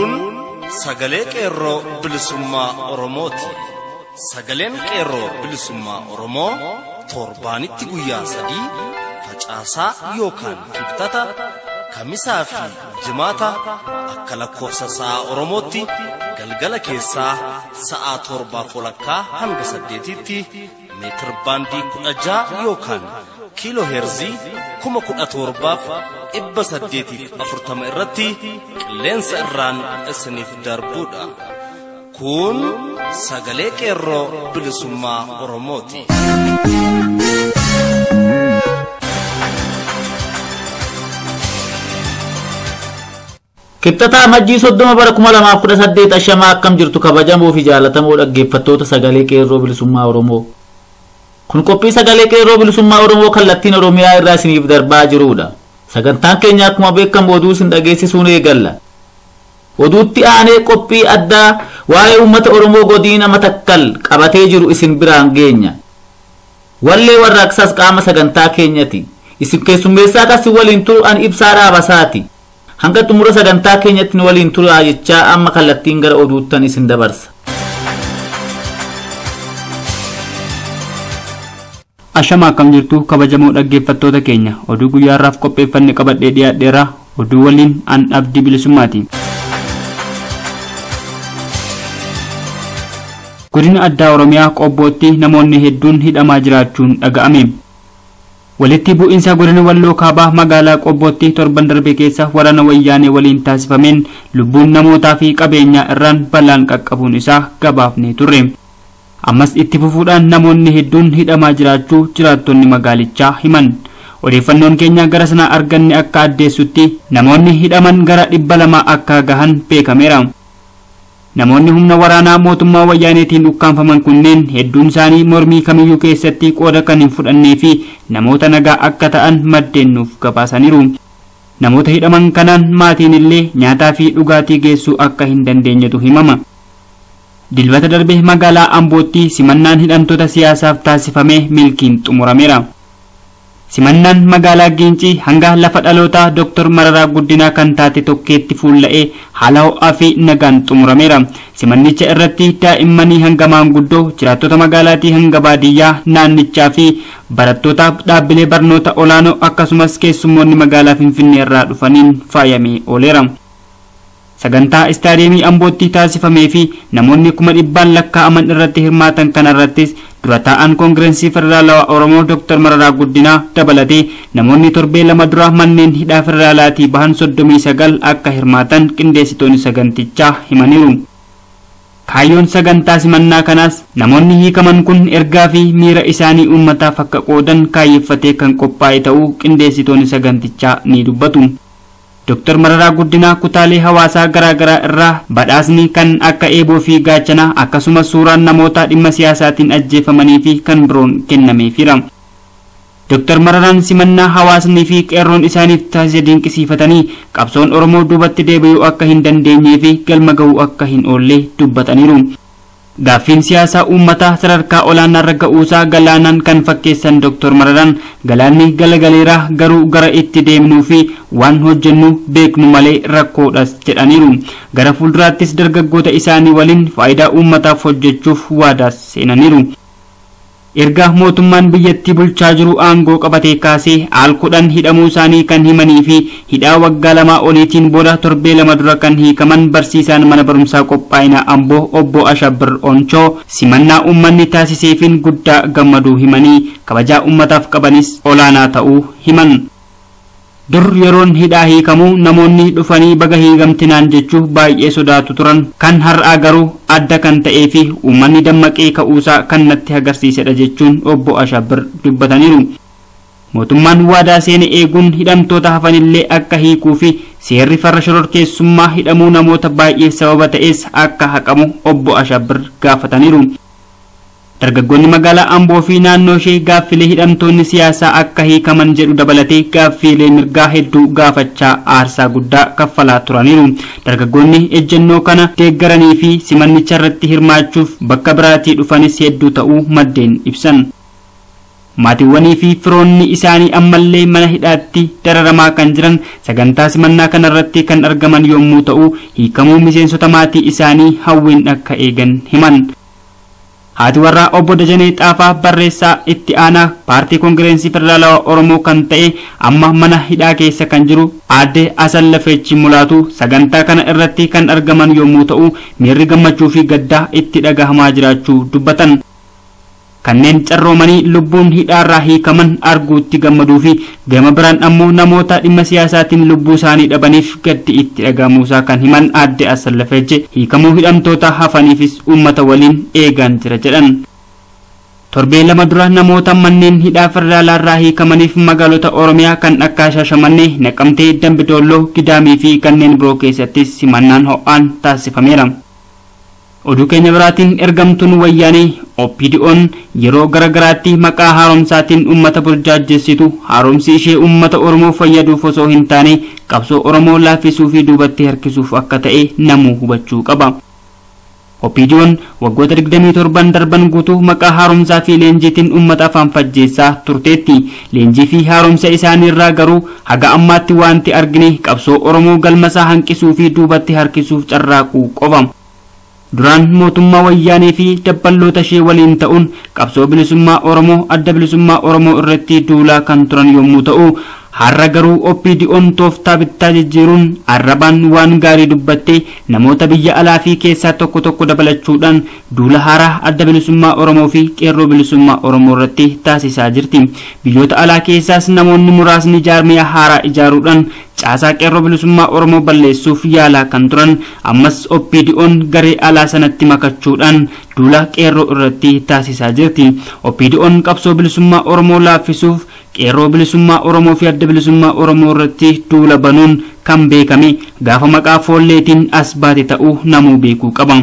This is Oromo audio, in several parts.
Kun sagalee qeerroo bilisummaa Oromooti. Sagaleen qeerroo bilisummaa Oromoo torbaanitti guyyaa sadii facaasaa yookaan kibxata kamisaa fi jimaata akka lakkoofsa sa'a Oromootti galgala keessaa sa'a torbaa walakkaa hanga saddeetitti meetir baandii kudha ja'a yookaan kiiloo heerzii kuma kudha torbaaf dhibba saddeetiif afurtama irratti qilleensa irraan isiniif darbuudha. Kun sagalee qeerroo bilisummaa Oromooti. Kibxataa Majjii soddoma bara kuma lamaaf kudha saddeet ashamaa akkam jirtu kabajamoo fi jaallatamoo dhaggeeffattoota sagalee qeerroo bilisummaa Oromoo. Kun qophii sagalee qeerroo bilisummaa Oromoo kallattiin Oromiyaa irraa isiniif darbaa jirudha. Sagantaan keenya akkuma beekamu oduu isin dhageessisuun eegalla. Oduutti aanee qophii addaa waa'ee uummata Oromoo godina matakkal qabatee jiru isin biraan geenya. Wallee warraaqsaas qaama sagantaa keenyati. Isin keessummeessaa kasi waliin turu an ibsaa dhaabasaati. Hanga xumura sagantaa keenyatti nu waliin turaa jechaa amma kallattiin gara oduuttan isin dabarsa. Ashama akkam jirtu kabajamoo dhaggeeffattoota keenya oduu guyyaarraaf qopheeffanne qabadhee dhiyaadheera oduu waliin an abdii bilisummaati. Godina addaa Oromiyaa qobbootti namoonni hedduun hidhamaa jiraachuun dhaga'ame. Walitti bu'iinsa godina walloo kaabaa magaalaa qobbootti torban darbe keessa waraana wayyaanee waliin taasifameen lubbuun namootaa fi qabeenyaa irraan balaan qaqqabuun isaa gabaafnee turre. ammas itti fufuudhaan namoonni hedduun hidhamaa jiraachuu jiraattonni magaalichaa himan odeeffannoon keenya gara sanaa arganne akka addeessutti namoonni hidhaman gara dhibba lama akka gahan beekameera namoonni humna waraanaa mootummaa wayyaaneetiin ukkaanfaman kunneen hedduun isaanii mormii kamiyyuu keessatti qooda kan hin fudhannee fi namoota nagaa akka ta'an maddeen nuuf gabaasaniiru namoota hidhaman kanaan maatiin illee nyaataa fi dhugaatii geessuu akka hin dandeenyetu himama dilbata darbe magaalaa ambootti simannaan hidhamtoota siyaasaaf taasifamee milkiin xumurameera simannaan magaalaa giincii hanga lafa dhalootaa dr mararaa guddinaa kan taate tokkeetti fuulla'ee haala ho'aa fi nagaan xumurameera simannicha irratti daa'immanii hanga maanguddoo jiraattota magaalaatii hanga baadiyyaa naannichaa fi barattoota dhaabbilee barnoota olaanoo akkasumas keessummoonni magaalaa finfinnee irraa dhufaniin faayamee ooleera. sagantaa istaadiyeemii ambootti taasifamee fi namoonni kuma dhibbaan lakkaa'aman irratti hirmaatan kana irrattis dura taa'an koongireensii federaalawaa oromoo dr mararaa guddinaa dabalatee namoonni torbee lama dura manneen hidhaa federaalaatii bahan soddomii sagal akka hirmaatan qindeessitoonni sagantichaa himaniiru. kaayyoon sagantaa simannaa kanaas namoonni hiikaman kun ergaa fi miira isaanii uummataaf akka qoodan kaayyeffatee kan qophaa'e ta'uu qindeessitoonni sagantichaa ni dubbatu. Dr. Mararaa Guddinaa kutaalee hawaasaa garaa garaa irraa badhaasni kan akka eeboo fi gaachanaa akkasumas suuraan namoota dhimma siyaasaatiin ajjeefamanii fi kan biroon kennameefira. Dr. Mararaan simannaa hawaasnii fi qeerroon isaaniif taasise dinqisiifatanii qabsoon Oromoo duubatti deebi'uu akka hin dandeenyee fi galma ga'uu akka hin oolle dubbataniiru. Gaaffiin siyaasaa uummataa sadarkaa olaanaarra ga'uusaa galaanaan kan fakkeessan Dr. Mararaan galaanni galagaleeraa garuu gara itti deemnuu fi waan hojjennu beeknu malee rakkoodhas jedhaniiru. Gara fuulduraattis dargaggoota isaanii waliin faayidaa uummataaf hojjechuuf waadaas seenaniiru. Erga mootummaan biyyattii bulchaa jiru aangoo qabatee kaasee al kudhan hidhamuu isaanii kan himanii fi hidhaa waggaa lamaa oliitiin booda torbee lama dura kan hiikaman barsiisaan mana barumsaa qophaa'inaa amboo obbo Ashabir Onchoo simannaa uummanni taasiseefin guddaa gammaduu himanii kabajaa uummataaf qabanis olaanaa ta'uu himan. dur yeroon hidhaa hiikamuu namoonni dhufanii baga hiigamtinaan jechuu baay'ee sodaatu turan kan har'aa garuu adda kan ta'ee fi uummanni dammaqee ka'uusaa kan natti agarsiisedha jechuun obbo Ashabir dubbataniiru. Mootummaan waadaa seene eeguun hidhamtoota hafanillee akka hiikuu fi seerri farra shororkeessummaa hidhamuu namoota baay'ee sababa ta'es akka haqamu obbo Ashabir gaafataniiru. dargaggoonni magaalaa amboo fi naannoo ishee gaaffilee hidhamtoonni siyaasaa akka hiikaman jedhu dabalatee gaaffilee mirgaa hedduu gaafachaa aarsaa guddaa kaffalaa turaniiru dargaggoonni ejjennoo kana deeggaranii fi simannicha irratti hirmaachuuf bakka biraatii dhufanis hedduu ta'uu maddeen ibsan maatiiwwanii fi firoonni isaanii ammallee mana hidhaatti dararamaa kan jiran sagantaa simannaa kanarratti kan argaman yommuu ta'u hiikamuu miseensota maatii isaanii hawwiin akka eegan himan. haati warraa obbo Dajanee Xaafaa barreessaa itti aanaa paartii koongireensii federaalawaa Oromoo kan ta'e amma mana hidhaa keessa kan jiru aadde Asallafeechi Mulaatu sagantaa kana irratti kan argaman yommuu ta'u miirri gammachuu fi gaddaa itti dhagahamaa jiraachuu dubbatan. kanneen carroomanii lubbuun hidhaarraa hiikaman arguutti gammaduu fi gama biraan ammoo namoota dhimma siyaasaatiin lubbuu isaanii dhabaniif gaddi itti dhagahamuusaa kan himan aadde Asallafeechi hiikamuu hidhamtoota hafaniifis uummata waliin eegaan jira jedhan. torbee lama dura namoota manneen hidhaa federaalaarraa hiikamaniif magaalota oromiyaa kan akka shaashamannee naqamtee dambidolloo gidaamii fi kanneen biroo keessattis simannaan ho'aan taasifameera. oduu keenya biraatiin ergamtuun wayyaanee opdi'oon yeroo garagaraatti maqaa haaromsaatiin ummata burjaajessitu haaromsi ishee ummata oromoo fayyaduuf osoo hin taane qabsoo oromoo laaffisuu fi duubatti harkisuuf akka ta'e namuu hubachuu qaba. opdi'oon waggoota 27 darban guutuu maqaa haaromsaa fi leenjiitiin ummata afaan fajjeessaa turteetti leenjii fi haaromsa isaaniirraa garuu haga ammaatti wanti argine qabsoo oromoo galmasaa hanqisuu fi duubatti harkisuuf carraaquu qofa. duraan mootummaa wayyaanee fi dabballoota ishee waliin ta'uun qabsoo bilisummaa oromoo adda bilisummaa oromoo irratti duulaa kan turan yommuu ta'u har'a garuu opdi'oon tooftaa bittaa jijjiiruun arrabaan waan gaarii dubbattee namoota biyya alaa fi keessaa tokko tokko dabalachuudhaan duula haaraa adda bilisummaa oromoo fi qeerroo bilisummaa oromoo irratti taasisaa jirti biyyoota alaa keessaas namoonni muraasni jaarmiyaa haaraa ijaaruudhaan caasaa qeerroo bilisummaa oromoo balleessuuf yaalaa kan turan ammas opdi'oon garee alaa sanatti makachuudhaan duula qeerroo irratti taasisaa jirti opdi'oon qabsoo bilisummaa oromoo laaffisuuf qeerroo bilisummaa oromoo fi adda bilisummaa oromoo irratti duula banuun kan beekame gaafa maqaa foolleetiin as baate ta'uu namuu beekuu qaba.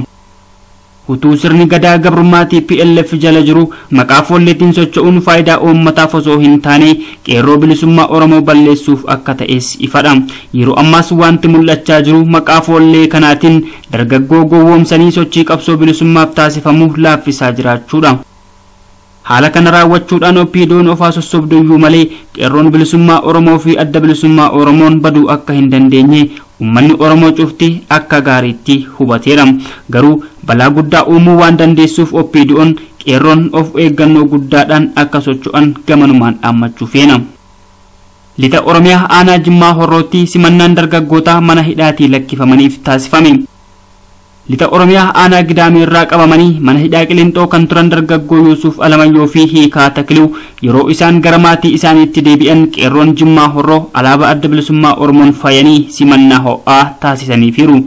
utuu sirni gadaa gabrummaa TPLF jala jiru maqaa foolleetiin socho'uun faayidaa uummataaf osoo hin taane qeerroo bilisummaa oromoo balleessuuf akka ta'es ifadha yeroo ammaas wanti mul'achaa jiru maqaa foollee kanaatiin dargaggoo gowwoomsanii sochii qabsoo bilisummaaf taasifamu laaffisaa jiraachuudha. haala kana raawwachuudhaan opdi'oon ofaa sossobduyyuu malee qeerroon bilisummaa oromoo fi adda bilisummaa oromoon baduu akka hin dandeenye ummanni oromoo cufti akka gaariitti hubateera garuu balaa guddaa uumuu waan dandeessuuf opdi'oon qeerroon of eeggannoo guddaadhaan akka socho'an gamanumaan dhaammachuu feena. lixa oromiyaa aanaa jimmaa horrootti simannaan dargaggootaa mana hidhaatii lakkifamaniif taasifame. lixa oromiyaa aanaa gidaamii irraa qabamanii mana hidhaa qilixoo kan turan dargaggoo yuusuf alamayyoo fi hiikaa takiluu yeroo isaan gara maatii isaaniitti deebi'an qeerroon jimmaa horroo alaabaa adda bilisummaa oromoon faayanii simannaa ho'aa taasisaniifiiru.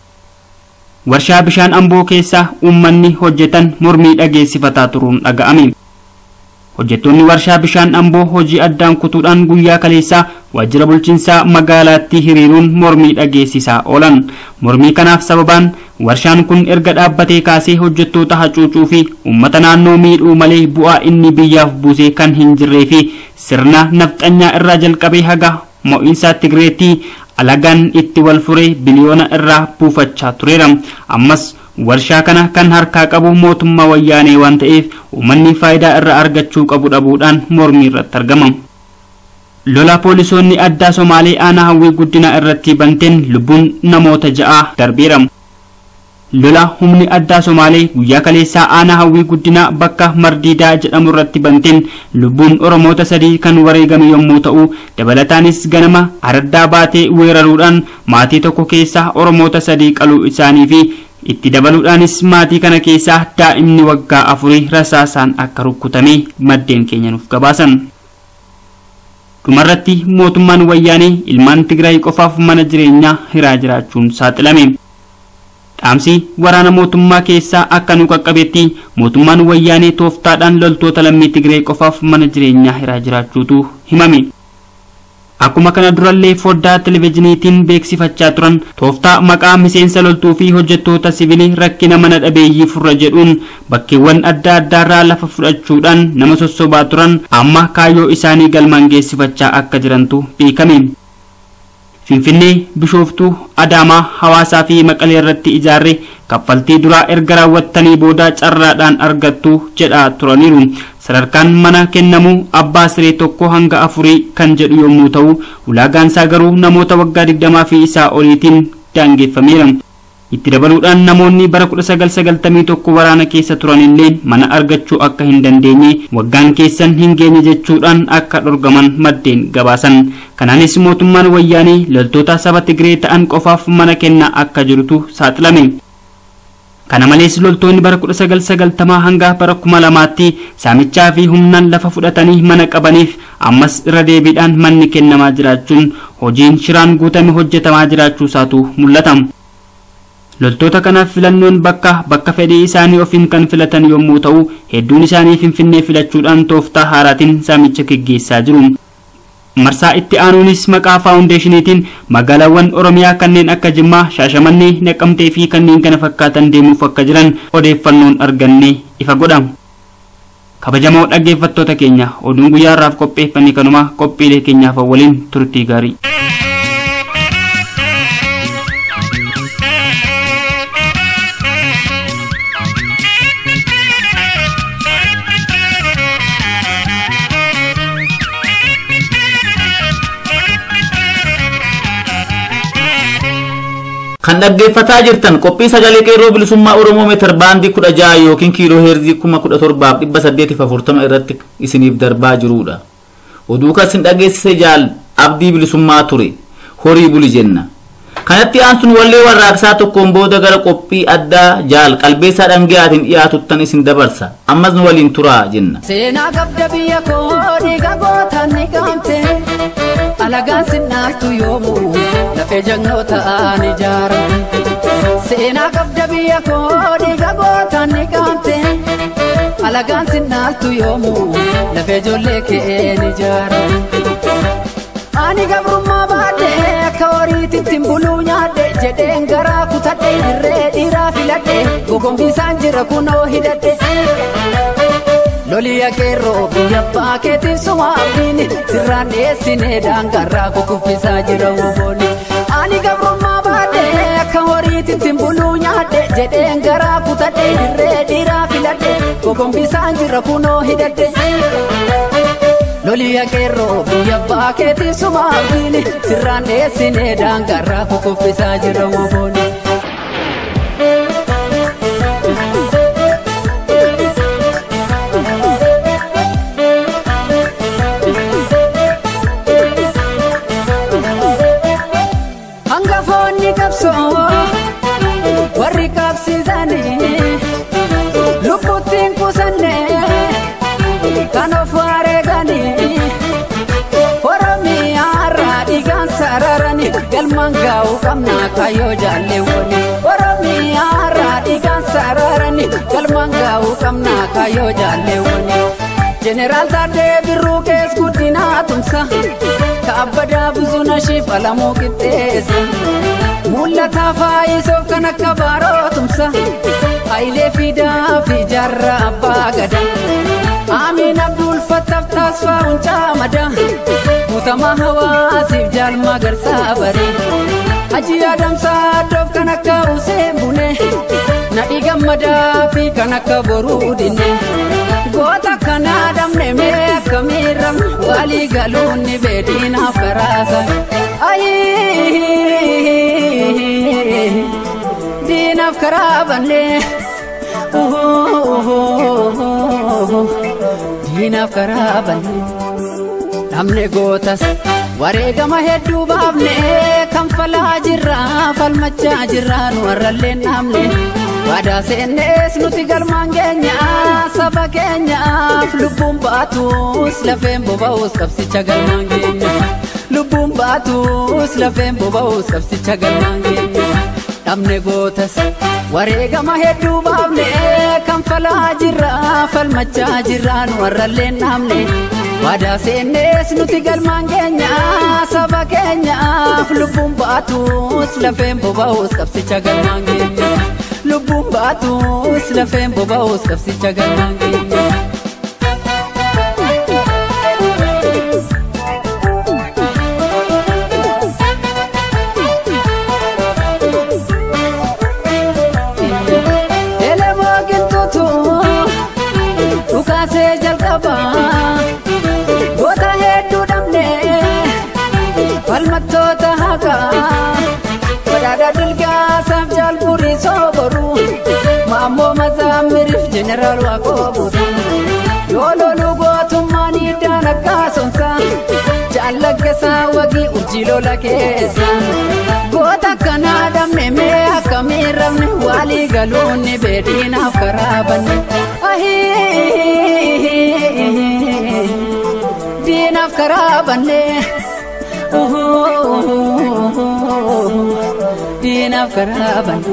warshaa bishaan amboo keessa uummanni hojjetan mormii dhageessifataa turuun dhaga'ame. hojjettoonni warshaa bishaan amboo hojii addaan kutuudhaan guyyaa kaleessaa waajjira bulchiinsaa magaalaatti hiriiruun mormii dhageessisaa oolan mormii kanaaf sababaan warshaan kun erga dhaabbatee kaasee hojjettoota hacuucuu fi uummata naannoo miidhuu malee bu'aa inni biyyaaf buusee kan hin jirree fi sirna nafxanyaa irraa jalqabee haga mo'iinsaa tigireetti alagaan itti wal furee biliyoona irraa buufachaa tureera ammas warshaa kana kan harkaa qabu mootummaa wayyaanee waan ta'eef uummanni faayidaa irraa argachuu qabu dhabuudhaan mormii irratti argama. lola poolisoonni addaa somaalee aanaa hawwii guddinaa irratti banteen lubbuun namoota ja'aa darbeera. lola humni addaa somaalee guyyaa kaleessaa aanaa hawwii guddinaa bakka mardiidaa jedhamu irratti banteen lubbuun oromoota sadii kan wareegame yommuu ta'u dabalataanis ganama araddaa baatee weeraruudhaan maatii tokko keessaa oromoota sadii qaluu isaanii fi itti dabaluudhaanis maatii kana keessaa daa'imni waggaa afurii rasaasaan akka rukkutame maddeen keenya nuuf gabaasan. dhumarratti mootummaan wayyaanee ilmaan tigraay qofaaf mana jireenyaa hiraa jiraachuun saaxilame. dhaamsi waraana mootummaa keessaa akka nu qaqqabetti mootummaan wayyaanee tooftaadhaan loltoota lammii tigree qofaaf mana jireenyaa hiraa jiraachuutu himame. Akkuma kana durallee foddaa televezyiiniitiin beeksifachaa turan tooftaa maqaa miseensa loltuu fi hojjettoota siviilii rakkina mana dhabeeyyii furra jedhuun bakkeewwan adda addaarraa lafa fudhachuudhaan nama sossobaa turan amma kaayyoo isaanii galmaan geessifachaa akka jirantu beekame. finfinnee bishooftuu adaamaa hawaasaa fi maqalee irratti ijaarre kaffaltii duraa erga raawwattanii booda carraadhaan argattu jedhaa turaniiru sadarkaan mana kennamuu abbaa siree tokko hanga afurii kan jedhu yommuu ta'u ulaagaansaa garuu namoota waggaa digdamaa fi isaa oliitiin daangeffameera itti dabaluudhaan namoonni bara 1991 waraana keessa turan illee mana argachuu akka hin dandeenye waggaan keessan hin geenye jechuudhaan akka dhorgaman maddeen gabaasan kanaanis mootummaan wayyaanii loltoota saba tigree ta'an qofaaf mana kennaa akka jirutu saaxilame kana malees loltoonni bara 1990 hanga bara 2000tti saamichaa fi humnaan lafa fudhatanii mana qabaniif ammas irra deebiidhaan manni kennamaa jiraachuun hojiin shiraan guutame hojjetamaa jiraachuusaatu mul'ata. loltoota kanaaf filannoon bakka bakka fedhii isaanii ofiin kan filatan yommuu ta'u hedduun isaanii finfinnee filachuudhaan tooftaa haaraatiin saamicha geggeessaa jiru. marsaa itti aanuunis maqaa faawundeeshiniitiin magaalaawwan oromiyaa kanneen akka jimmaa shaashamannee naqamtee fi kanneen kana fakkaatan deemuuf akka jiran odeeffannoon arganne ifa godha. kabajamoo dhaggeeffattoota keenya oduun guyyaa irraaf qopheeffannee kanuma qophiilee keenyaaf waliin turtii gaarii. kan dhaggeeffataa jirtan qophii sagalee qeerroo bilisummaa oromoo meetar baandii kudha jaha yookiin kiiloo heerzii kuma kudha torbaaf dhibba saddeetiif afurtama irratti isiniif darbaa jirudha oduu kasin dhageessise jaal abdii bilisummaa ture horii buli jenna kanatti aansun wallee warraaqsaa tokkoon booda gara qophii addaa jaal qalbeessaa dhangiyaatiin dhiyaatuttan isin dabarsa ammas nu waliin turaa jenna seenaa qabda biyya koo dhiiga gootaan ni gaante alagaan sinnaartu yoomuu lafee jannoo ta'an ijaaramu seenaa qabda biyya koo dhiiga gootaan ni gaante alagaan sinnaaltu yoomuu lafee ijoollee keen ijaaramu ani gabrummaa baadhe akka horiititti buluu nyaadhe jedheen garaa kutadhe dirree dhiiraa filadhe gogombisaan jira kunoo hidhadhe loliya qeerroo biyya abbaa keetiif sumaabdiin sirraan dhiyeessinee daangarraa kukuffisaa jira woboonni ani gabrummaa baadhe akka horiititti buluu nyaadhe jedheen garaa kutadhe dirree dhiiraa filadhe gogombisaan jira kunoo hidhadhe loliya qeerroo biyya abbaa keetiif sumaabdiin sirraan dhiyeessinee daangarraa kukuffisaa jira woboonni. hangafoonni qabsoo warri qabsiisanii lubbuttiin kusanne kan of wareeganii oromiyaarraa dhiigaan sararanii galmaan gaa'uu qabnaa kayyoo jaalleewwanii oromiyaarraa dhiigaan sararanii galmaan gaa'uu qabnaa kayyoo jaalleewwanii jeneraal taadee birruu kees guddinaa tumsa kaabbadaa buzuna shiif alamuu qixxeessa mul'ataa faayisoof kan akka baaroo tumsa hayilee fidaa fi jaarraa abbaa gada aamiin abduul fattaaf taasfaa huncaa mada mutamaa hawaasiif jaalmaa garsaa baree hajii adamsaa addoof kan akka useen bune nadhii gammadaa fi kan akka boruu dinne goota kanaa dhabne mee akka miiram walii galuun ni beediinaaf karaasa diinaaf karaa banne diinaaf karaa banne dhabne gootas wareegama hedduu baafne kan falaa jirra falmachaa jirra nu warralleen dhabne waadaa seennees nuti galmaan keenya saba keenyaaf lubbuun baatus lafeen boba'us qabsicha galmaan keenya lubbuun baatus lafeen boba'us qabsicha galmaan keenya dhabne gootas wareegama hedduu baafne kan falaa jirra falmachaa jirra nu warralleen dhabne waadaa seennees nuti galmaan keenya saba keenyaaf lubbuun baatus lafeen boba'us qabsicha galmaan keenya. lubbuun baatus lafeen boba'us qabsicha galmaan keenya. jeneraal waaqoo buusaa yoo loluu gootummaan hiddaan akkaasonsa jaallaggasaa wagii urjii lola keessa goota akkanaa dhabne mee akkamiin rabne walii galuun ni beediinaaf karaa banne diinaaf karaa banne diinaaf karaa banne.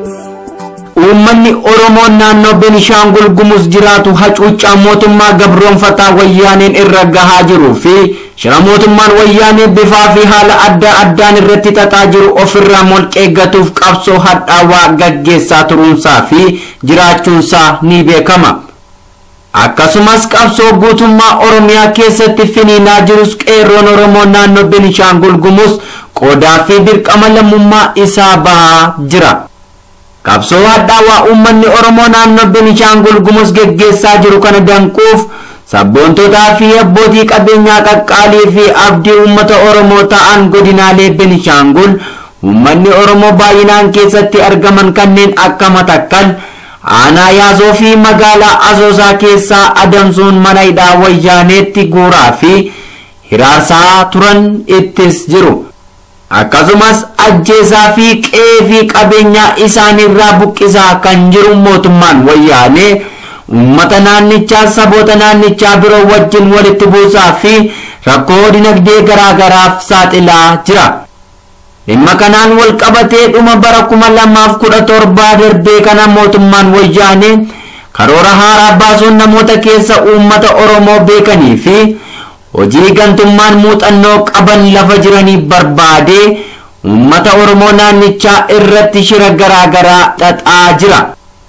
uummanni oromoo naannoo benishaangul gumuz jiraatu hacuuccaa mootummaa gabroonfataa wayyaaneen irra gahaa jiruu fi shira mootummaan wayyaanee bifaa fi haala adda addaan irratti xaxaa jiru ofirraa molqeeggatuuf qabsoo hadhaawaa gaggeessaa turuunsaa fi jiraachuunsaa ni beekama. akkasumas qabsoo guutummaa oromiyaa keessatti finiinaa jirus qeerroon oromoo naannoo benishaangul gumuz qoodaa fi dirqama lammummaa isaa bahaa jira. qabsoo hadhaawaa uummanni oromoo naannoo benishaangul gumuz geggeessaa jiru kana danquuf sabboontotaa fi abbootii qabeenyaa qaqqaalii fi abdii uummata oromoo ta'an godinaalee benishaangul uummanni oromoo baay'inaan keessatti argaman kanneen akka matakkal aanaa yaazoo fi magaalaa asoosaa keessaa adamsuun mana hidhaa wayyaaneetti guuraa fi hiraarsaa turan ittis jiru. akkasumas ajjeesaa fi qe'ee fi qabeenyaa isaanirraa buqqisaa kan jiru mootummaan wayyaanee uummata naannichaa saboota naannichaa biroo wajjin walitti buusaa fi rakkoo dinagdee garaagaraaf saaxilaa jira. dhimma kanaan wal qabatee dhuma bara kuma lamaaf kudha torbaa darbee kana mootummaan wayyaanee karoora haaraa baasuun namoota keessa uummata oromoo beekanii fi hojii gantummaan muuxannoo qaban lafa jiranii barbaadee uummata oromoo naannichaa irratti shira garaagaraa xaxaa jira.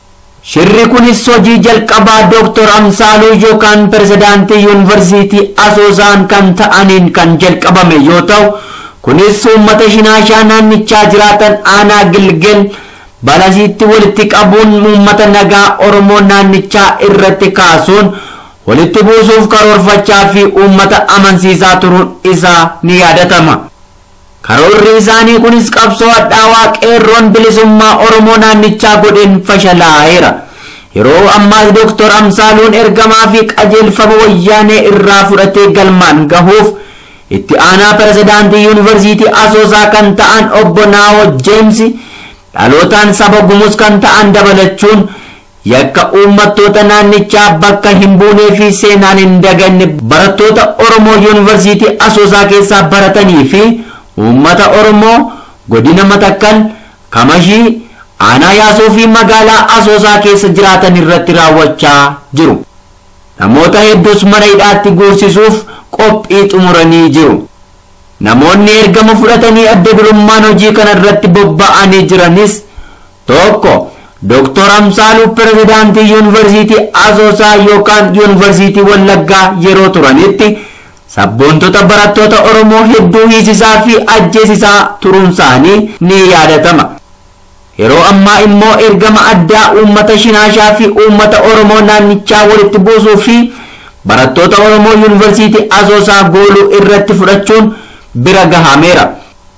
Shirri kunis hojii jalqabaa Dooktor Amsaaluu yookaan pirezidaantii yuunivarsiitii Asoosaan kan ta'aniin kan jalqabame yoo ta'u kunis uummata shinaashaa naannichaa jiraatan aanaa gilgel balasiitti walitti qabuun uummata nagaa oromoo naannichaa irratti kaasuun walitti buusuuf karoorfachaa fi uummata amansiisaa turuun isaa ni yaadatama. Karoorri isaanii kunis qabsoo hadhaawaa qeerroon bilisummaa oromoo naannichaa godheen fashalaa'eera. Yeroo ammaas Dooktor Amsaaluun ergamaa fi qajeelfama wayyaanee irraa fudhatee galmaan gahuuf itti aanaa pirezidaantii yuunivarsiitii asoosaa kan ta'an obbo Naawo Jeemsi dhalootaan saba gumus kan ta'an dabalachuun yakka uummattoota naannichaa bakka hin buunee fi seenaan hin daganne barattoota Oromoo yuunivarsiitii asoosaa keessaa baratanii fi uummata Oromoo godina Matakkal Kamashii aanaa yaasoo fi magaalaa asoosaa keessa jiraatan irratti raawwachaa jiru. Namoota hedduus mana hidhaatti guursisuuf qophii xumuranii jiru. Namoonni ergama fudhatanii adda durummaan hojii kana irratti bobba'anii jiranis tokko Dooktor Amsaaluu pirezidaantii yuunivarsiitii Asoosaa yookaan yuunivarsiitii Wallaggaa yeroo turanitti sabboontota barattoota Oromoo hedduu hiisisaa fi ajjeesisaa turuunsaanii ni yaadatama. Yeroo ammaa immoo ergama addaa uummata Shinaashaa fi uummata Oromoo naannichaa walitti buusuu fi barattoota Oromoo yuunivarsiitii Asoosaa gooluu irratti fudhachuun bira gahameera.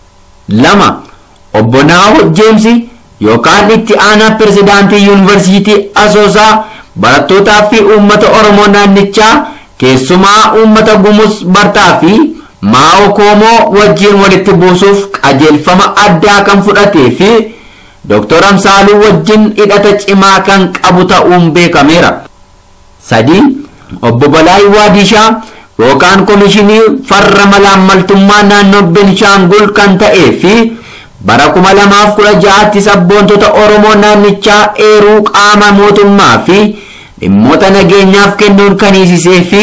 lama Obbo Naaho Jeemsi yookaan itti aanaa pirezidaantii yuunivarsiitii Asoosaa barattootaa fi uummata Oromoo naannichaa keessumaa uummata Gumus Bartaa fi Maa'oo Koomoo wajjin walitti buusuuf qajeelfama addaa kan fudhatee fi Dooktor Amsaaluu wajjin hidhata cimaa kan qabu ta'uun beekameera. sadii obbo Balaay Waadishaa yookaan komishinii farra malaammaltummaa naannoo Benishaangul kan ta'ee fi bara kuma lamaaf kudha ja'aatti sabboontota Oromoo naannichaa eeruu qaama mootummaa fi dhimmoota nageenyaaf kennuun kan hiisisee fi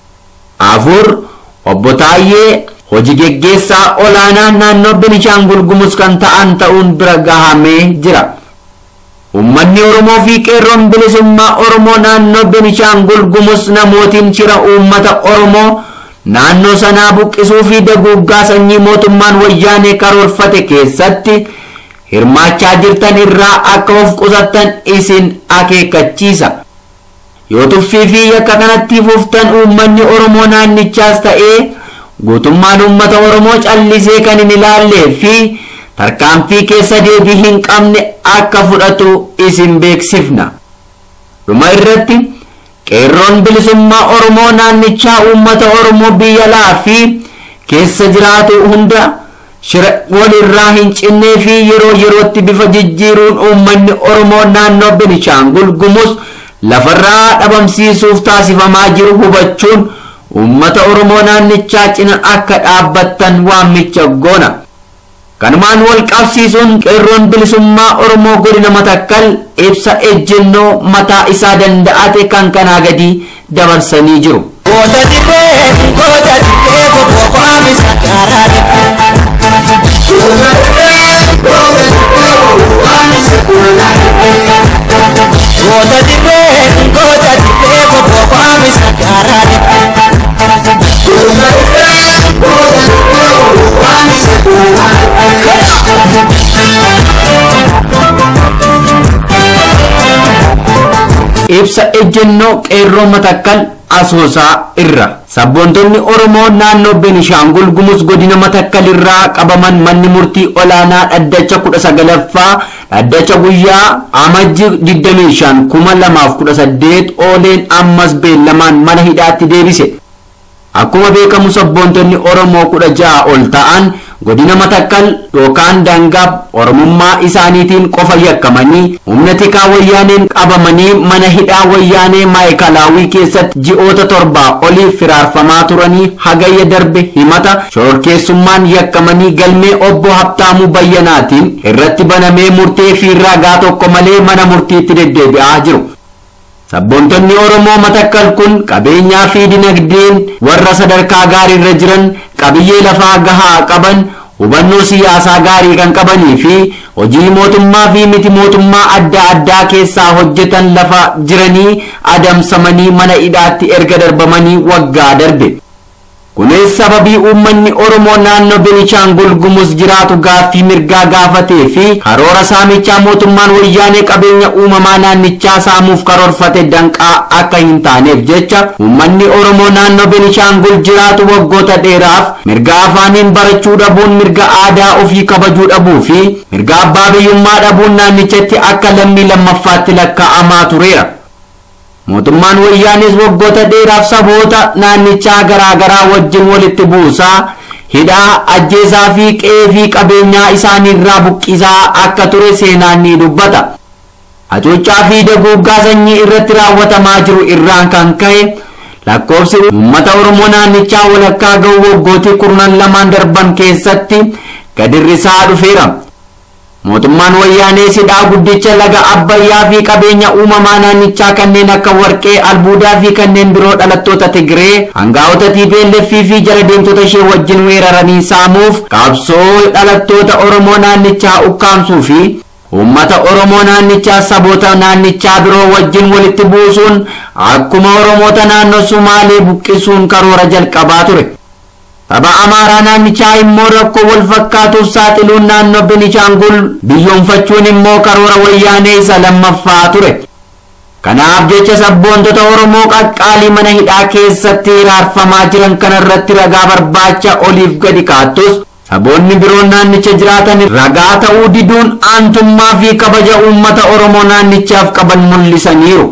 afur obbo Taayyee hojii geggeessaa olaanaa naannoo Benishaangul Gumus kan ta'an ta'uun bira gahamee jira. Uummanni Oromoo fi qeerroon bilisummaa Oromoo naannoo Benishaangul Gumus namootiin shira uummata Oromoo naannoo sanaa buqqisuu fi daguuggaa sanyii mootummaan wayyaanee karoorfate keessatti hirmaachaa jirtan irraa akka of qusattan isin akeekkachiisa. Yoo tuffii fi yakka kanatti fuftan uummanni Oromoo naannichaas ta'ee guutummaan uummata Oromoo callisee kan hin ilaallee fi tarkaanfii keessa deebii hin qabne akka fudhatu isin beeksifna. dhuma irratti qeerroon bilisummaa oromoo naannichaa uummata oromoo biyya alaa fi keessa jiraatu hunda shira walirraa hin cinnee fi yeroo yerootti bifa jijjiiruun uummanni oromoo naannoo benishaangul gumus lafarraa dhabamsiisuuf taasifamaa jiru hubachuun uummata oromoo naannichaa cina akka dhaabbattan waamicha goona kanumaan wal qabsiisuun qeerroon bilisummaa oromoo godina matakkal ibsa ejjennoo mataa isaa danda'ate kan kanaa gadi dabarsanii jiru. Goota dibbee goota dibbee bobboo qaamisa gaaraadha. Goota dibbee goota dibbee bobboo qaamisa gaaraadha. ibsa ejjennoo qeerroo matakkal asoosaa irra sabboontonni oromoo naannoo benishaangul gumus godina matakkal irraa qabaman manni murtii olaanaa dhaddacha kudha sagalaffaa dhaddacha guyyaa amajji 25 kuma lamaaf kudha saddeet ooleen ammas beellamaan mana hidhaatti deebise akkuma beekamu sabboontonni oromoo kudha ja'a ol ta'an godina matakkal yookaan daangaa oromummaa isaaniitiin qofa yakkamanii humna tikaa wayyaaneen qabamanii mana hidhaa wayyaanee maayikalaawii keessatti ji'oota torbaa oliif firaarfamaa turanii hagayya darbe himata shororkeessummaan yakkamanii galmee obbo Habtaamuu Bayyanaatiin irratti banamee murtee fi ragaa tokko malee mana murtiitti deddeebi'aa jiru. Sabboontonni Oromoo matakkal kun qabeenyaa fi dinagdeen warra sadarkaa gaariirra jiran qabiyyee lafaa gahaa qaban hubannoo siyaasaa gaarii kan qabanii fi hojii mootummaa fi miti mootummaa adda addaa keessaa hojjetan lafa jiranii adamsamanii mana hidhaatti erga darbamanii waggaa darbe. kunis sababii uummanni oromoo naannoo benishaangul gumus jiraatu gaaffii mirgaa gaafatee fi karoora saamichaa mootummaan wayyaanee qabeenya uumamaa naannichaa saamuuf karoorfate danqaa akka hin taaneef jecha uummanni oromoo naannoo benishaangul jiraatu waggoota dheeraaf mirga afaaniin barachuu dhabuun mirga aadaa ofii kabajuu dhabuu fi mirga abbaa biyyummaa dhabuun naannichatti akka lammii lammaffaatti lakkaa'amaa tureera. mootummaan wayyaanis waggoota dheeraaf saboota naannichaa garaagaraa wajjin walitti buusaa hidhaa ajjeesaa fi qe'ee fi qabeenyaa isaaniirraa buqqisaa akka ture seenaan ni dubbata hacuuccaa fi daguuggaa sanyii irratti raawwatamaa jiru irraan kan ka'e lakkoofsi uummata oromoo naannichaa walakkaa ga'u waggootii kurnan lamaan darban keessatti gadirrisaa dhufeera. mootummaan wayyaanee sidhaa guddicha laga abbayyaa fi qabeenya uumamaa naannichaa kanneen akka warqee albuudaa fi kanneen biroo dhalattoota tigiree hangaa'ota TPLF fi jala deemtota ishee wajjin weeraranii saamuuf qabsoo dhalattoota oromoo naannichaa ukkaamsuu fi uummata oromoo naannichaa saboota naannichaa biroo wajjin walitti buusuun akkuma oromoota naannoo sumaalee buqqisuun karoora jalqabaa ture. saba amaaraa naannichaa immoo rakkoo wal fakkaatuuf saaxiluun naannoo benishaangul biyyoonfachuun immoo karoora wayyaanee isa lammaffaa ture kanaaf jecha sabboontota oromoo qaqqaalii mana hidhaa keessatti hiraarfamaa jiran kanarratti ragaa barbaacha oliif gadi kaattus saboonni biroon naannicha jiraatan ragaa ta'uu diduun aantummaa fi kabaja uummata oromoo naannichaaf qaban mul'isaniiru.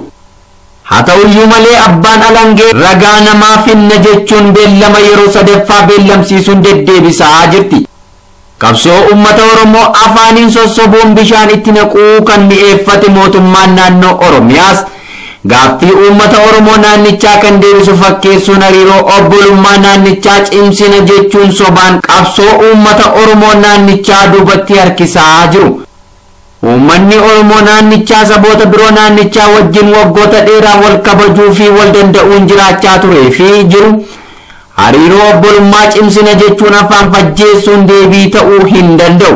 haa ta'uyyuu malee abbaan alangee ragaa namaa finna jechuun beellama yeroo sadaffaa beellamsiisuun deddeebisaa jirti. qabsoo uummata oromoo afaaniin sossobuun bishaan itti naquu kan mi'eeffate mootummaan naannoo oromiyaas gaaffii uummata oromoo naannichaa kan deebisu fakkeessuun hariiroo obbolummaa naannichaa cimsina jechuun sobaan qabsoo uummata oromoo naannichaa duubatti harkisaa jiru. Uummanni Oromoo naannichaa saboota biroo naannichaa wajjin waggoota dheeraa wal kabajuu fi wal danda'uun jiraachaa turee fi jiru. Hariiroo obbolummaa cimsina jechuun afaan fajjeessuun deebii ta'uu hin danda'u.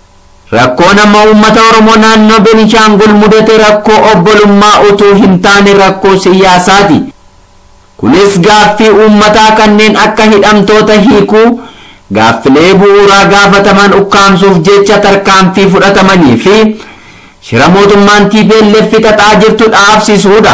Rakkoon amma uummata Oromoo naannoo Benishaangul mudate rakkoo obbolummaa utuu hin taane rakkoo siyaasaati. Kunis gaaffii uummataa kanneen akka hidhamtoota hiikuu. gaaffilee bu'uuraa gaafataman ukkaamsuuf jecha tarkaanfii fudhatamanii fi shira mootummaan TPLF xaxaa jirtu dhaabsisuudha.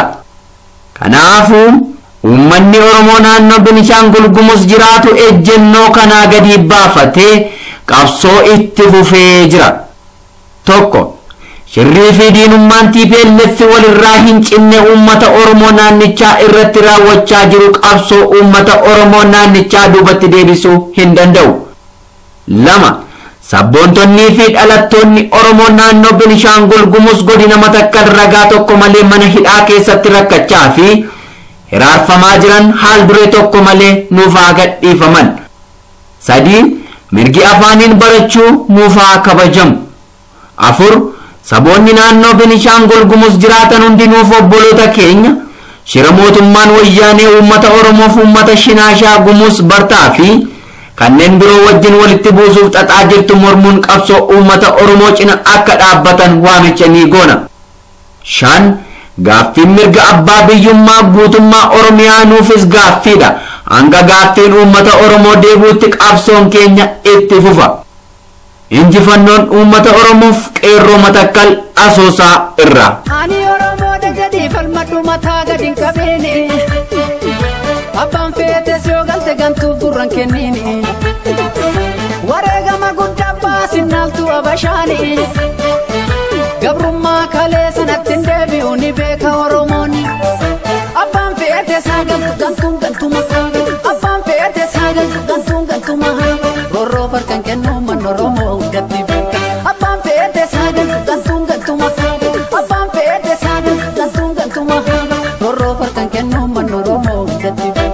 Kanaafuu uummanni Oromoo naannoo Benishaangul Gumus jiraatu ejjennoo kanaa gadi baafatee qabsoo itti fufee jira. Tokko shirrii fi diinummaan TPLF walirraa hin cinne uummata Oromoo naannichaa irratti raawwachaa jiru qabsoo uummata Oromoo naannichaa duubatti deebisuu hin danda'u. lama sabboontonnii fi dhalattoonni Oromoo naannoo Benishaangul Gumuz godina Matakkal ragaa tokko malee mana hidhaa keessatti rakkachaa fi hiraarfamaa jiran haal duree tokko malee nuuf haa gadhiifaman. sadii mirgi afaaniin barachuu nuuf haa kabajamu. afur saboonni naannoo Benishaangul Gumuz jiraatan hundinuuf obboloota keenya shira mootummaan wayyaanee uummata Oromoof uummata Shinaashaa Gumuz Bartaa fi kanneen biroo wajjin walitti buusuuf xaxaa jirtu mormuun qabsoo uummata Oromoo cina akka dhaabbatan waamicha ni goona. shan gaaffiin mirga abbaa biyyummaa guutummaa Oromiyaa nuufis gaaffiidha. Hanga gaaffiin uummata Oromoo deebuutti qabsoon keenya itti fufa. Injifannoon uummata Oromoof qeerroo matakkal asoosaa irraa. Ani Oromoodha jedhii falmadhu mataa gadi hin qabeeni. Abbaan feetes yoo galte gantuuf gurran kenniini. Wareegama guddaa baasinaaltu abashaani. Gabrummaa kalee sanatti hin deebi'u ni beeka Oromooni. Abbaan feetes haa galtu gantuun gantuma haa Abbaan feetes haa galtu gantuun gantuma haa Roorroo farkan kennu man Oromoo hundatti beeka. Abbaan feetes haa galtu gantuun gantuma haa Abbaan feetes haa galtu gantuun gantuma haa Roorroo farkan kennu man Oromoo hundatti beeka.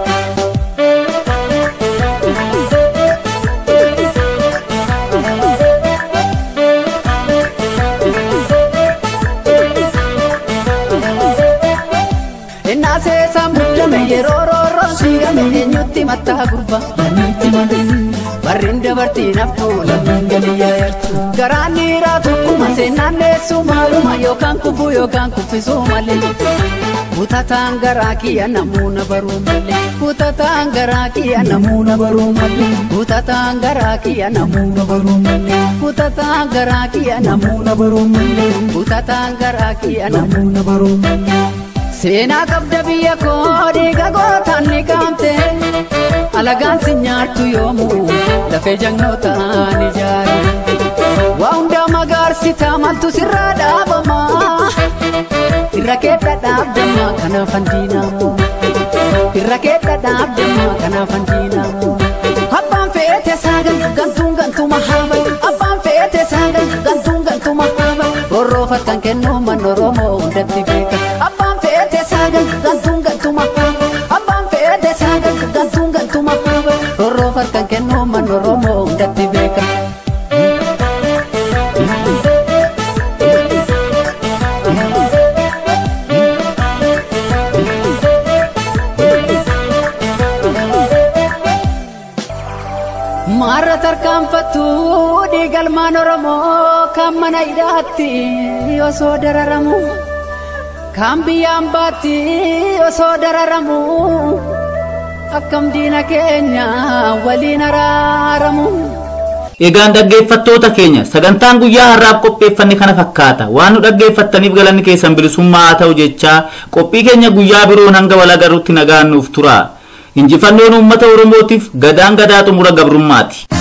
Innaa seesaan muddame yeroo roorroon siigame eenyutti mattaa gurba lammiitti malee barriin dabartii naftu lammiin galii yaayartu garaan dhiiraa tokkuma seenaan deessuu maaluma yookaan kufuu yookaan kuffisuu malee kutataan garaa kiyya namuuna baruu malee kutataan garaa kiyya namuuna baruu malee kutataan garaa kiyya namuuna baruu malee kutataan garaa kiyya namuuna baruu malee kutataan garaa kiyya namuuna baruu malee. Seenaa qabda biyya koo dhiiga gootaan ni qaamte alagaan si nyaattu yoomuu lafee jagnootaan ijaare. Waa hundaa magaarsitaa maaltu sirraa dhaabama irra keedda dhaabdama kanaafan diinamu irra keedda dhaabdama kanaafan diinamu. Abbaan feete saagal gantuun gantuma haaba abbaan feete saagal gantuun gantuma haaba roorroo fakkan kennu man Oromoo hundatti beeka. Abbaan feete saagal gantuun gantuma haaba abbaan feete saagal gantuun gantuma haaba roorroo fakkan kennu man Oromoo hundatti beeka. Maarra tarkaanfattu dhiigalmaan Oromoo kan mana hidhaatti osoo dararamu kan biyyaan baatti osoo dararamu akkam diina keenya waliin araaramu. Egaan dhaggeeffattoota keenya sagantaan guyyaa har'aaf qopheeffanne kana fakkaata waan nu dhaggeeffattaniif galanni keessan bilisummaa haa ta'u jechaa qophii keenya guyyaa biroon hanga wal agarrutti nagaan nuuf tura injifannoon uummata oromootiif gadaan gadaa xumura gabrummaati.